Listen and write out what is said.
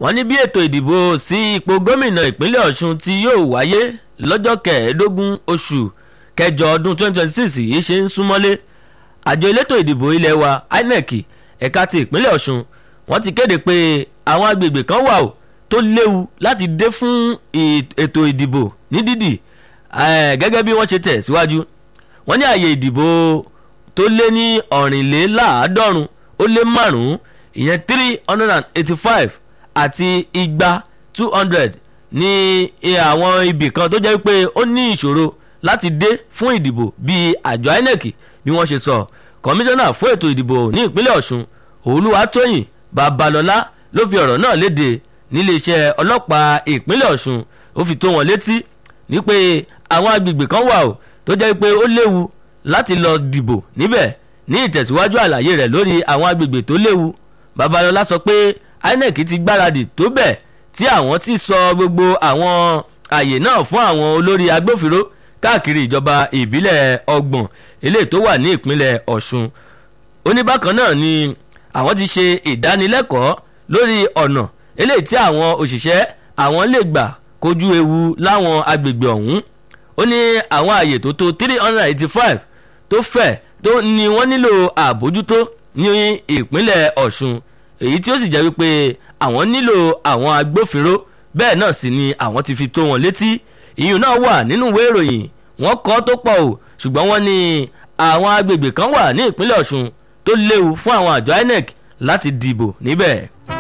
wọ́n ní bí ètò ìdìbò sí ipò gómìnà ìpínlẹ̀ ọ̀ṣun tí yóò wáyé lọ́jọ́ kẹẹ̀ẹ́dógún oṣù kẹjọ ọdún 2026 yìí ṣe ń súnmọ́lé àjọ elétò ìdìbò ilé wa inec ẹ̀ka ti ìpínlẹ̀ ọ̀ṣun wọ́n ti kéde pé àwọn agbègbè kan wà ó tó léwu láti dé fún ètò ìdìbò ní dídì gẹ́gẹ́ bí wọ́n ṣe tẹ̀ síwájú wọ́n ní àyè ìdìbò tó lé ní ọ̀rìnléláàádọ́rùn ó lé márùn-ún ìyẹn three hundred and eighty-five àti igba two hundred ní àwọn ibì kan tó jẹ́ pé ó ní ìṣòro láti dé fún ìdìbò bíi àjọ inec bí wọ́n ṣe sọ kọmíṣánná fún ètò ìdìbò ní ìpínlẹ̀ ọ̀ṣun olúwatóyìn babalọ́lá ló fi ọ̀rọ̀ náà léde níléeṣẹ́ ọlọ́pàá ìpínlẹ̀ ọ̀ṣun ó fi tó wọn létí ní pé àwọn agbègbè kan wà ó tó jẹ́ pé ó léwu láti lọ dìbò níbẹ̀ ní ìtẹ̀síwájú àlàyé rẹ̀ lórí àwọn agbègbè tó léwu babalọ́lá sọ pé inec ti gbáradì tó bẹ̀ tí àwọn ti sọ gbogbo àwọn àyè náà fún àwọn olórí agbófinró káàkiri ìjọba ìbílẹ̀ ọgbọ̀n eléyìí tó wà ní ìpínlẹ̀ ọ̀ṣun oníbàkan náà ni àwọn ti ṣe ìdánilẹ́kọ̀ọ́ lórí ọ̀nà eléyìí tí àwọn òṣìṣẹ́ àwọn lè gbà kojú ewu láwọn agbègbè ọ̀hún ó ní àwọn àyè tó tó three hundred eighty five tó fẹ̀ tó ní wọ́n nílò àbójútó ní ìpínlẹ̀ ọ̀ṣun èyí tí ó sì jẹ́ wípé àwọn nílò àwọn agbófinró bẹ́ẹ̀ náà sì ni àwọn ti fi tó wọn létí ìyún náà wà nínú ìwé ìròyìn wọ́n kọ́ tó pọ̀ o ṣùgbọ́n wọ́n ní àwọn agbègbè kan wà ní ìpínlẹ̀ ọ̀ṣun tó léwu fún àwọn àjọ inec láti dìbò níbẹ̀.